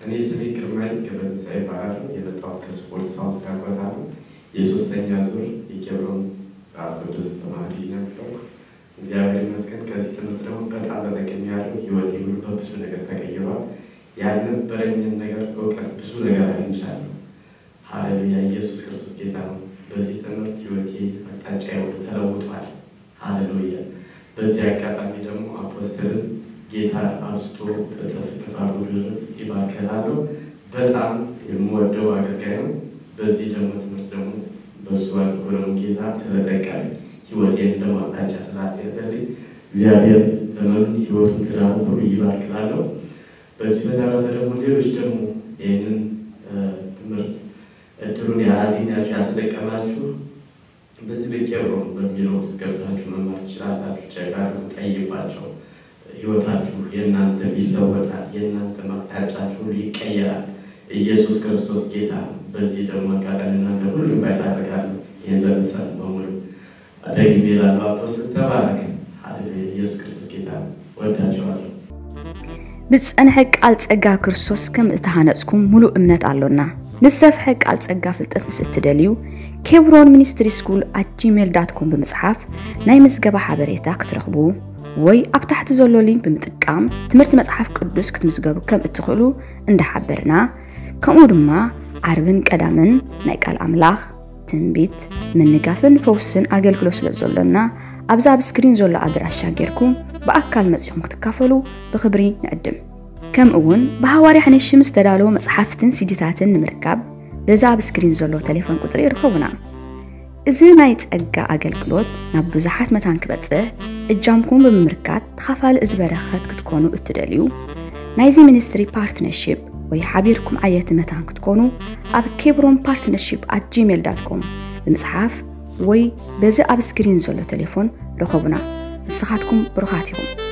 እኔ ስሜ ግርማይ ገብረትንሳኤ ይባላል። የመጣሁት ከስፖርት ሳውዝ ዳኮታ ነው። የሶስተኛ ዙር የኬብሮን መጽሐፍ ቅዱስ ተማሪ ነበርኩ። እግዚአብሔር ይመስገን ከዚህ ትምህርት ደግሞ በጣም ተጠቅሜያለሁ። ህይወቴ ሁሉ በብዙ ነገር ተቀይሯል። ያልነበረኝን ነገር እውቀት ብዙ ነገር አግኝቻለሁ። ሀሌሉያ! ኢየሱስ ክርስቶስ ጌታ ነው። በዚህ ትምህርት ህይወቴ አቅጣጫ ሁሉ ተለውጧል። ሀሌሉያ! በዚህ አጋጣሚ ደግሞ አፖስትልን ጌታ አብዝቶ እጥፍ እጥፍ አድርጎ ይባርካል። በጣም የምወደው አገልጋይ ነው። በዚህ ደግሞ ትምህርት ደግሞ በሱ አድርጎ ደግሞ ጌታ ስለጠቀመ ህይወቴን ደግሞ አቅጣጫ ስላስያዘልኝ እግዚአብሔር ዘመኑን ህይወቱን ትዳሩን ሁሉ ይባርክላለሁ። በዚህ በተረፈ ደግሞ ሌሎች ደግሞ ይህንን ትምህርት እድሉን ያላገኛችሁ ያልተጠቀማችሁ በዚህ በኬብሮን በሚለው ውስጥ ገብታችሁ መማር ትችላላችሁ። ጨጋሩ ጠይቋቸው። ህይወታችሁ የእናንተ ይለወጣል። የእናንተ አቅጣጫችሁ ሁሉ ይቀየራል። ኢየሱስ ክርስቶስ ጌታ ነው። በዚህ ደግሞ አጋጣሚ እናንተ ሁሉ ኢንቫይት አደርጋለሁ። ይህን ለምትሰሙ በሙሉ ደግሜ እላለሁ፣ አፖስትል ተባረክ። ሃሌሉያ! ኢየሱስ ክርስቶስ ጌታ ነው። ወዳችኋለሁ። ብፀንሐ ቃል ፀጋ ክርስቶስ ከም ዝተሃነፅኩም ሙሉእ እምነት ኣሎና ንዝሰፍሐ ቃል ፀጋ ፍልጠት ምስ እትደልዩ ኬብሮን ሚኒስትሪ ስኩል ኣት ጂሜል ዳት ኮም ብምፅሓፍ ናይ ምዝገባ ሓበሬታ ክትረኽቡ ወይ ኣብ ታሕቲ ዘሎ ሊንክ ብምጥቃም ትምህርቲ መፅሓፍ ቅዱስ ክትምዝገቡ ከም እትኽእሉ እንዳሓበርና ከምኡ ድማ ዓርብን ቀዳምን ናይ ቃል ኣምላኽ ትንቢት ምንጋፍን ፈውስን ኣገልግሎት ስለ ዘሎና ኣብዛ ኣብ ስክሪን ዘሎ ኣድራሻ ጌርኩም ብኣካል መፂኹም ክትካፈሉ ብክብሪ ንዕድም ከምኡ እውን ብሃዋርያ ሓነሽ ምስ ተዳለወ መፅሓፍትን ሲዲታትን ንምርካብ በዛ ኣብ ስክሪን ዘሎ ቴሌፎን ቁፅሪ ይርከቡና እዚ ናይ ፀጋ ኣገልግሎት ናብ ብዙሓት መታን ክበፅሕ እጃምኩም ብምምርካት ተኻፋሊ እዚ በረኸት ክትኮኑ እትደልዩ ናይዚ ሚኒስትሪ ፓርትነርሽፕ ወይ ሓቢርኩም ዓየቲ መታን ክትኮኑ ኣብ ኬብሮን ፓርትነርሽፕ ኣት ጂሜል ዳት ኮም ብምፅሓፍ ወይ በዚ ኣብ ስክሪን ዘሎ ቴሌፎን ረኸቡና ንስኻትኩም ብሩኻት ኢኹም